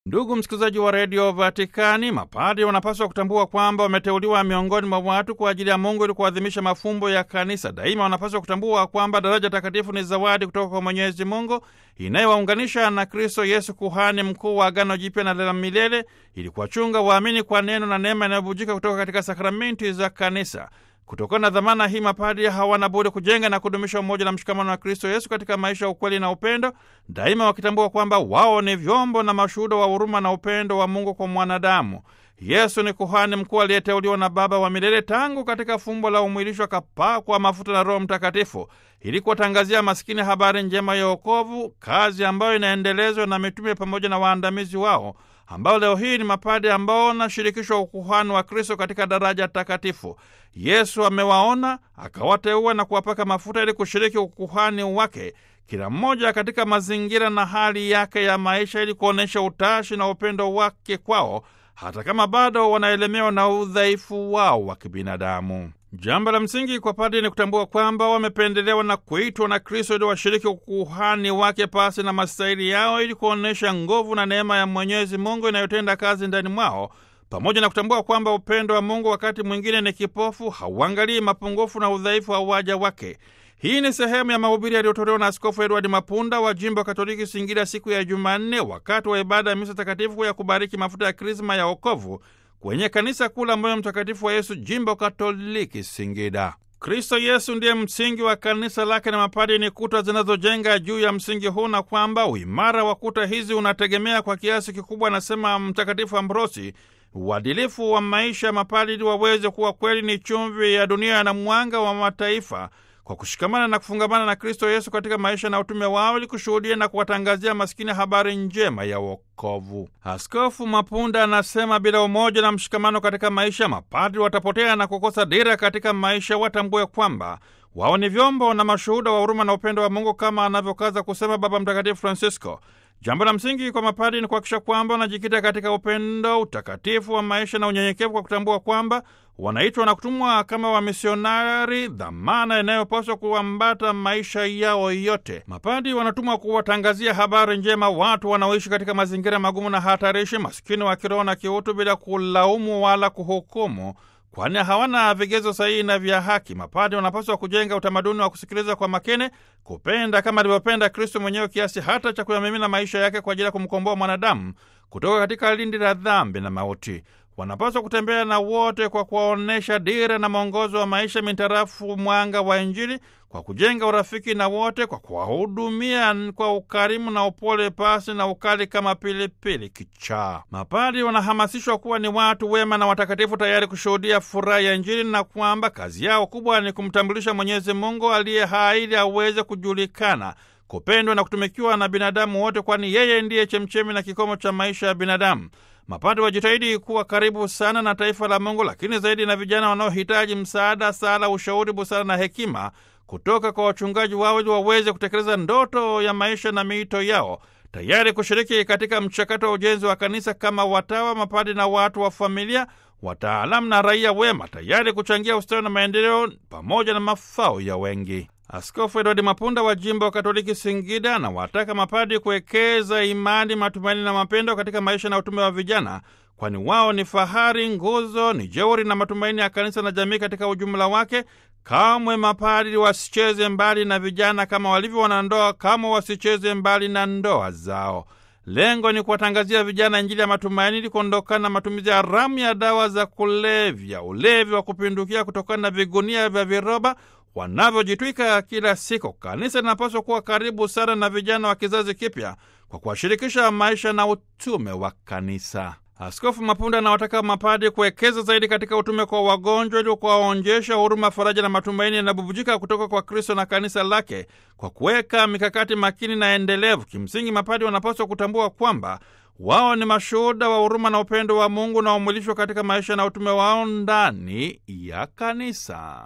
Ndugu msikilizaji wa redio Vatikani, mapadri wanapaswa kutambua kwamba wameteuliwa miongoni mwa watu kwa ajili ya Mungu ili kuadhimisha mafumbo ya kanisa. Daima wanapaswa kutambua kwamba daraja takatifu ni zawadi kutoka kwa Mwenyezi Mungu inayowaunganisha na Kristo Yesu, kuhani mkuu wa Agano Jipya na la milele, ili kuwachunga waamini kwa neno na neema inayobujika kutoka katika sakramenti za kanisa. Kutokana na dhamana hii, mapadri hawana budi kujenga na kudumisha umoja na mshikamano wa Kristo Yesu katika maisha ya ukweli na upendo, daima wakitambua kwamba wao ni vyombo na mashuhuda wa huruma na upendo wa Mungu kwa mwanadamu. Yesu ni kuhani mkuu aliyeteuliwa na Baba wa milele tangu katika fumbo la umwilisho, akapakwa mafuta na Roho Mtakatifu ili kuwatangazia masikini habari njema ya wokovu, kazi ambayo inaendelezwa na mitume pamoja na waandamizi wao ambao leo hii ni mapadi ambao wanashirikishwa ukuhani wa Kristo katika daraja takatifu. Yesu amewaona akawateua na kuwapaka mafuta ili kushiriki ukuhani wake, kila mmoja katika mazingira na hali yake ya maisha, ili kuonyesha utashi na upendo wake kwao, hata kama bado wanaelemewa na udhaifu wao wa kibinadamu. Jambo la msingi kwa padri ni kutambua kwamba wamependelewa na kuitwa na Kristo ili washiriki ukuhani wake pasi na mastahili yao, ili kuonyesha nguvu na neema ya Mwenyezi Mungu inayotenda kazi ndani mwao, pamoja na kutambua kwamba upendo wa Mungu wakati mwingine ni kipofu, hauangalii mapungufu na udhaifu wa waja wake. Hii ni sehemu ya mahubiri yaliyotolewa na Askofu Edward Mapunda wa jimbo Katoliki Singida siku ya Jumanne wakati wa ibada ya misa takatifu ya kubariki mafuta ya krisma ya wokovu kwenye kanisa kuu la Moyo Mtakatifu wa Yesu, jimbo Katoliki Singida. Kristo Yesu ndiye msingi wa kanisa lake na mapadi ni kuta zinazojenga juu ya msingi huu, na kwamba uimara wa kuta hizi unategemea kwa kiasi kikubwa, anasema Mtakatifu Ambrosi, uadilifu wa maisha ya mapadi ili waweze kuwa kweli ni chumvi ya dunia na mwanga wa mataifa kwa kushikamana na kufungamana na Kristo Yesu katika maisha na utume wao ili kushuhudia na kuwatangazia maskini habari njema ya wokovu. Askofu Mapunda anasema bila umoja na mshikamano katika maisha, mapadri watapotea na kukosa dira katika maisha. Watambue kwamba wao ni vyombo na mashuhuda wa huruma na upendo wa Mungu kama anavyokaza kusema Baba Mtakatifu Francisco. Jambo la msingi kwa mapadri ni kuhakikisha kwamba wanajikita katika upendo, utakatifu wa maisha na unyenyekevu, kwa kutambua kwamba wanaitwa na kutumwa kama wamisionari, dhamana inayopaswa kuambata maisha yao yote. Mapadri wanatumwa kuwatangazia habari njema watu wanaoishi katika mazingira magumu na hatarishi, masikini wa kiroho na kiutu, bila kulaumu wala kuhukumu kwani hawana vigezo sahihi na vya haki. Mapadri wanapaswa kujenga utamaduni wa kusikiliza kwa makini, kupenda kama alivyopenda Kristo mwenyewe, kiasi hata cha kuyamimina maisha yake kwa ajili ya kumkomboa mwanadamu kutoka katika lindi la dhambi na mauti. Wanapaswa kutembea na wote kwa kuwaonyesha dira na mwongozo wa maisha mintarafu mwanga wa Injili, kwa kujenga urafiki na wote, kwa kuwahudumia kwa ukarimu na upole, pasi na ukali kama pilipili kichaa. Mapadri wanahamasishwa kuwa ni watu wema na watakatifu, tayari kushuhudia furaha ya Injili, na kwamba kazi yao kubwa ni kumtambulisha Mwenyezi Mungu aliye hai ili aweze kujulikana kupendwa na kutumikiwa na binadamu wote, kwani yeye ndiye chemchemi na kikomo cha maisha ya binadamu. Mapadri wajitahidi kuwa karibu sana na taifa la Mungu, lakini zaidi na vijana wanaohitaji msaada, sala, ushauri, busara na hekima kutoka kwa wachungaji wao ili waweze kutekeleza ndoto ya maisha na miito yao, tayari kushiriki katika mchakato wa ujenzi wa kanisa kama watawa, mapadri na watu wa familia, wataalamu na raia wema, tayari kuchangia ustawi na maendeleo pamoja na mafao ya wengi. Askofu Edward Mapunda wa jimbo wa Katoliki Singida anawataka mapadi kuwekeza imani, matumaini na mapendo katika maisha na utume wa vijana, kwani wao ni fahari, nguzo, ni jeuri na matumaini ya kanisa na jamii katika ujumla wake. Kamwe mapadi wasicheze mbali na vijana kama walivyo wanandoa, kama wasicheze mbali na ndoa zao. Lengo ni kuwatangazia vijana Injili ya matumaini ili kuondokana na matumizi haramu ya dawa za kulevya, ulevi wa kupindukia kutokana na vigunia vya viroba wanavyojitwika kila siku. Kanisa linapaswa kuwa karibu sana na vijana wa kizazi kipya kwa kuwashirikisha maisha na utume wa kanisa. Askofu Mapunda anawataka mapadi kuwekeza zaidi katika utume kwa wagonjwa ili kuwaonjesha huruma, faraja na matumaini yanabubujika kutoka kwa Kristo na kanisa lake kwa kuweka mikakati makini na endelevu. Kimsingi, mapadi wanapaswa kutambua kwamba wao ni mashuhuda wa huruma na upendo wa Mungu na umwilishwa katika maisha na utume wao ndani ya kanisa.